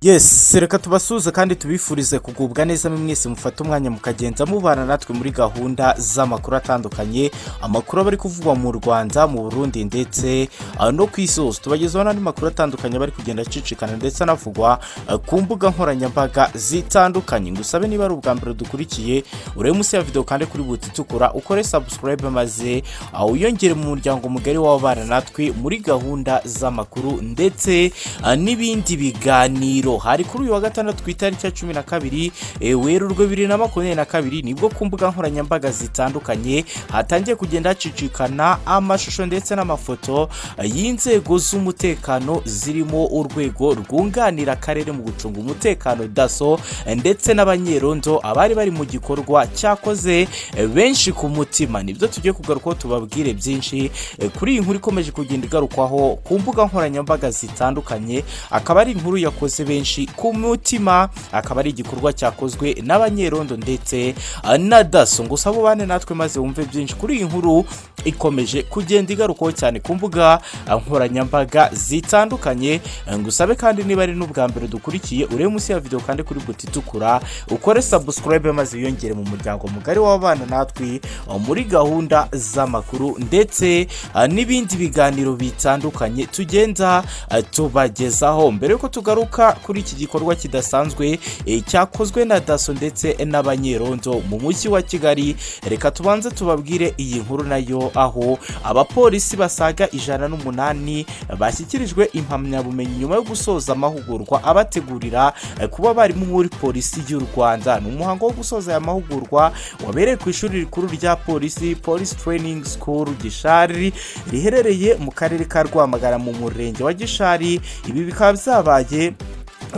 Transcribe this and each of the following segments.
yesi reka tubasuhuze kandi tubifurize kugubwa neza mwese mufate umwanya mukagenza mubana natwe muri gahunda z'amakuru atandukanye amakuru aba ari kuvugwa mu rwanda mu burundi ndetse ah, no ku isi hose tubagezaho n'andi makuru atandukanye aba ari kugenda acicikana ndetse anavugwa ah, ku mbuga nkoranyambaga zitandukanye ngusabe niba ari ubwa mbere dukurikiye urebe munsi ya videwo kandi kuri buti itukura ukore sabusikarayibe maze ah, wiyongere mu muryango mugari w'ababana natwe muri gahunda z'amakuru ndetse ah, n'ibindi biganiro hari kuri uyu wa gatandatu ku itariki ya cumi na kabiri eh, werurwe bibiri na makumyabiri na kabiri nibwo ku mbuga nkoranyambaga zitandukanye hatangiye kugenda hacicikana amashusho ndetse n'amafoto eh, y'inzego z'umutekano zirimo urwego rwunganira akarere mu gucunga umutekano daso eh, ndetse n'abanyerondo abari bari mu gikorwa cyakoze eh, benshi ku mutima nibyo tugiye kugarukaho tubabwire byinshi eh, kuri iyi nkuru ikomeje kugenda igarukwaho ku mbuga nkoranyambaga zitandukanye akaba ari inkuru yakoze benshi benshi ku mutima akaba ari igikorwa cyakozwe n'abanyerondo ndetse ah, na daso gusa abo bane natwe maze wumve byinshi kuri iyi nkuru ikomeje kugenda igarukaho cyane ku mbuga ah, nkoranyambaga zitandukanye Ah, ngusabe kandi niba ari n'ubwa mbere dukurikiye urebe munsi ya videwo kandi kuri buti itukura ukore sabusikarayibe maze wiyongere mu muryango mugari w'abana natwe ah, muri gahunda z'amakuru ndetse ah, n'ibindi biganiro bitandukanye tugenda ah, tubagezaho mbere yuko tugaruka kuri iki gikorwa kidasanzwe eh, cyakozwe na daso ndetse n'abanyerondo mu mujyi wa kigali reka tubanze tubabwire iyi nkuru nayo aho abapolisi basaga ijana n'umunani eh, bashyikirijwe impamyabumenyi nyuma yo gusoza amahugurwa abategurira eh, kuba barimo muri polisi y'u rwanda ni umuhango wo gusoza aya mahugurwa wabereye ku ishuri rikuru rya polisi polisi training school gishari riherereye mu karere ka rwamagana mu murenge wa gishari ibi bikaba byabaye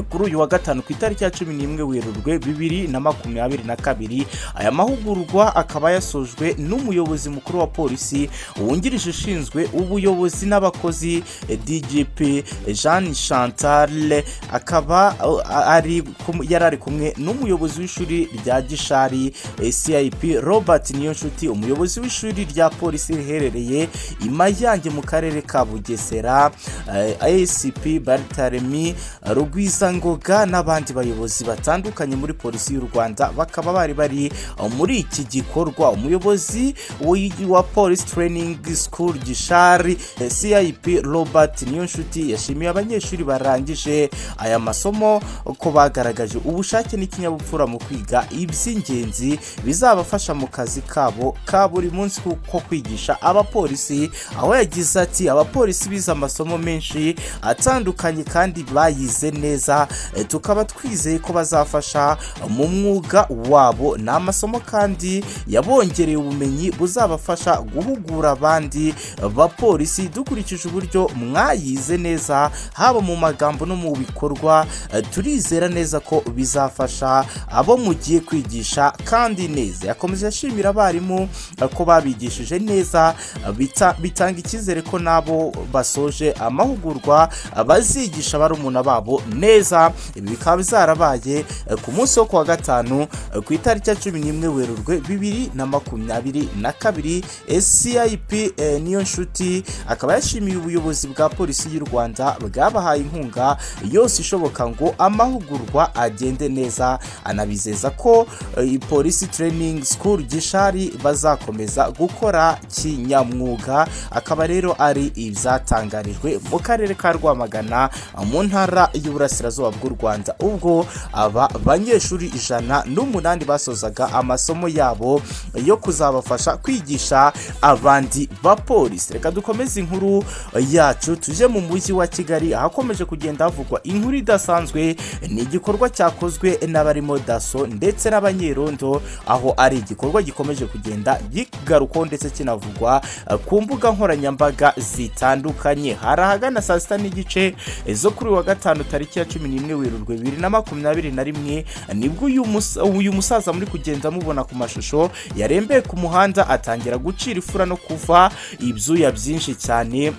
kuri uyu wa gatanu ku itariki ya cumi n'imwe werurwe bibiri na makumyabiri na kabiri aya mahugurwa akaba yasojwe n'umuyobozi mukuru wa polisi wungirije ushinzwe ubuyobozi n'abakozi eh, dgp jean chantal akaba uh, ari kum- yari ari kumwe n'umuyobozi w'ishuri rya gishari eh, cip robert niyonshuti umuyobozi w'ishuri rya polisi riherereye i mayange mu karere ka bugesera eh, acp bartaremi rugwiza ngoga n'abandi bayobozi batandukanye muri polisi y'u rwanda bakaba bari bari uh, muri iki gikorwa umuyobozi w'i- wa polisi training school gishari eh, cip robert niyonshuti yashimiye abanyeshuri barangije aya masomo ko bagaragaje ubushake n'ikinyabupfura mu kwiga iby'ingenzi bizabafasha mu kazi kabo ka buri munsi ko ko kwigisha abapolisi aho yagize ati abapolisi bize amasomo menshi atandukanye kandi bayize neza neza eh, tukaba twizeye ko bazafasha mu mwuga wabo ni amasomo kandi yabongereye ubumenyi buzabafasha guhugura abandi bapolisi dukurikije uburyo mwayize neza haba mu magambo no mu bikorwa eh, turizera neza ko bizafasha abo mugiye kwigisha kandi neza yakomeje ashimira abarimu eh, ko babigishije neza eh, bita- bitanga icyizere ko nabo basoje amahugurwa eh, bazigisha barumuna babo neza neza ibi bikaba byarabaye eh, ku munsi wo kuwa gatanu eh, ku itariki ya cumi n'imwe werurwe bibiri na makumyabiri na kabiri eh, cip eh, niyo nshuti akaba yashimiye ubuyobozi bwa polisi y'u rwanda bwabahaye inkunga yose ishoboka ngo amahugurwa agende neza anabizeza ko eh, polisi training school gishari bazakomeza gukora kinyamwuga akaba rero ari ibyatangarijwe mu karere ka rwamagana eh, mu ntara y'uburasirazuba burasirazuba bw'u rwanda ubwo aba banyeshuri ijana n'umunani basozaga amasomo yabo yo kuzabafasha kwigisha abandi bapolisi reka dukomeze inkuru yacu tujye mu mujyi wa kigali ahakomeje kugenda havugwa inkuru idasanzwe ni igikorwa cyakozwe n'abarimo daso ndetse n'abanyerondo aho ari igikorwa gikomeje kugenda gigarukaho ndetse kinavugwa eh, ku mbuga nkoranyambaga zitandukanye hari ahagana saa sita n'igice eh, zo kuri uyu wa gatanu tariki ya cumi n'imwe werurwe bibiri na makumyabiri na rimwe nibwo uyu mus- uyu musaza muri kugenda mubona ku mashusho yarembeye ku muhanda atangira gucira ifura no kuva ibyuya byinshi cyane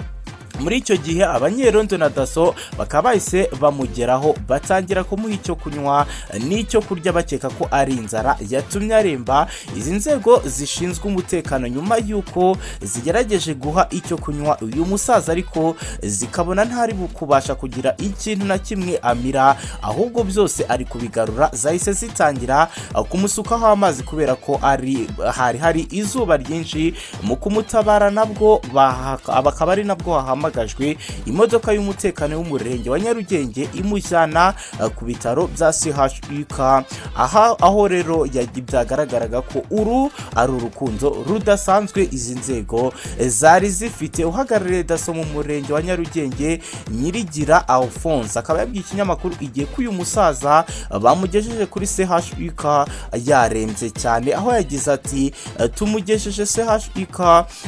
muri icyo gihe abanyerondo na daso bakaba bahise bamugeraho batangira kumuha icyo kunywa n'icyo kurya bakeka ko ari inzara yatumye aremba izi nzego zishinzwe umutekano nyuma y'uko zigerageje guha icyo kunywa uyu musaza ariko zikabona ntari kubasha kugira ikintu na kimwe amira ahubwo byose ari kubigarura zahise zitangira kumusukaho amazi kubera ko ari hari hari izuba ryinshi mu kumutabara nabwo baha- bakaba ari nabwo hahama hahamagajwe imodoka y'umutekano w'umurenge wa nyarugenge imujyana eh, ku bitaro bya chuk aha aho rero yagi- byagaragaraga ko uru ari urukundo rudasanzwe izi nzego eh, zari zifite uhagarariye daso mu murenge wa nyarugenge nyirigira alphonse akaba yabwiye ikinyamakuru igihe ko uyu musaza eh, bamugejeje kuri chuk yarembye cyane aho yagize ati eh, tumugejeje chuk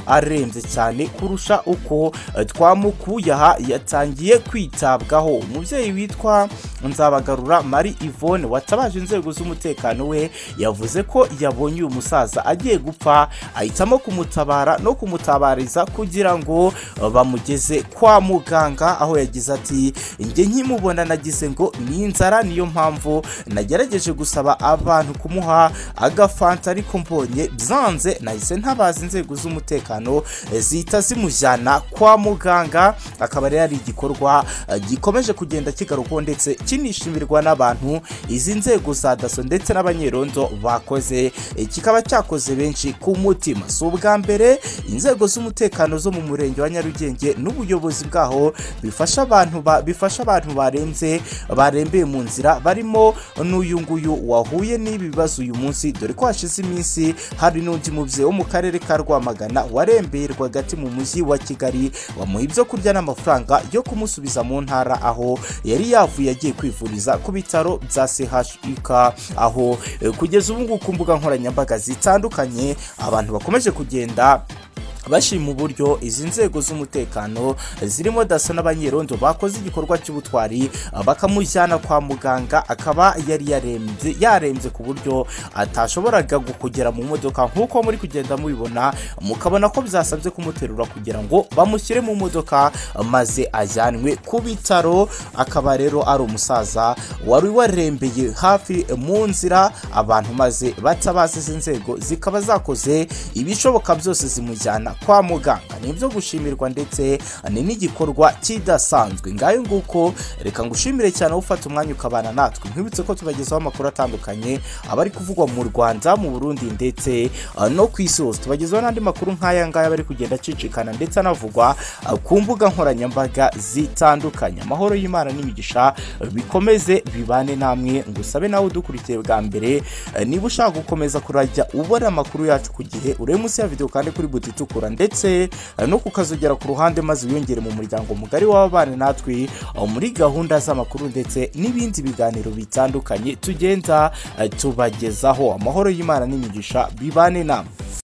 arembye cyane kurusha uko eh, twamukuye aha yatangiye kwitabwaho umubyeyi witwa nzabagarura marie yvonne watabaje inzego z'umutekano we yavuze ko yabonye uyu musaza agiye gupfa ahitamo kumutabara no kumutabariza kugira ngo eh, bamugeze kwa muganga aho yagize ati njye nkimubona nagize ngo ni inzara niyo mpamvu nagerageje gusaba abantu kumuha agafanta ariko mbonye byanze nahise ntabaza inzego z'umutekano eh, zihita zimujyana kwa muganga akaba rero ari igikorwa eh, gikomeje kugenda kigarukwaho ndetse kinishimirwa n'abantu izi nzego za daso ndetse n'abanyerondo bakoze Eh, kikaba cyakoze benshi ku mutima si ubwa mbere inzego z'umutekano zo mu murenge wa nyarugenge n'ubuyobozi bwaho bifasha abantu ba- bifasha abantu barembye barembeye mu nzira barimo n'uyu nguyu wahuye n'ibi bibazo uyu munsi dore ko hashize iminsi hari n'undi mubyeyi wo mu karere ka rwamagana warembeye rwagati mu mujyi wa kigali bamuha ibyo kurya n'amafaranga yo kumusubiza mu ntara aho yari yavuye agiye kwivuriza ku bitaro bya chuk aho eh, kugeza ubu ngubu ku mbuga nkoranyambaga zitandukanye abantu bakomeje kugenda bashima uburyo izi nzego z'umutekano zirimo daso n'abanyerondo bakoze igikorwa cy'ubutwari bakamujyana kwa muganga akaba yari yarembye yarembye ku buryo atashoboraga gu- kugera mu modoka nk'uko muri kugenda mubibona mukabona ko byasabye kumuterura kugira ngo bamushyire mu modoka maze ajyanwe ku bitaro akaba rero ari umusaza wari warembeye hafi mu nzira abantu maze batabaza izi nzego zikaba zakoze ibishoboka byose zimujyana kwa muganga ni ibyo gushimirwa ndetse ni n'igikorwa kidasanzwe ngayo nguko reka ngushimire cyane wowe ufata umwanya ukabana natwe nkwibutse ko tubagezaho amakuru atandukanye aba ari kuvugwa mu rwanda mu burundi ndetse uh, no ku isi hose tubagezaho n'andi makuru nk'aya ngaya aba ari kugenda acicikana ndetse anavugwa uh, ku mbuga nkoranyambaga zitandukanye amahoro y'imana n'imigisha uh, bikomeze bibane namwe ngusabe nawe udukurikiye bwa mbere uh, niba ushaka gukomeza kurajya ubona amakuru yacu ku gihe urebe munsi ya videwo kandi kuri buto itukura ndetse uh, no kukazogera ku ruhande maze wiyongere mu muryango mugari w'ababana natwe uh, muri gahunda z'amakuru ndetse n'ibindi biganiro bitandukanye tugenda uh, tubagezaho amahoro y'imana n'imigisha bibane namwe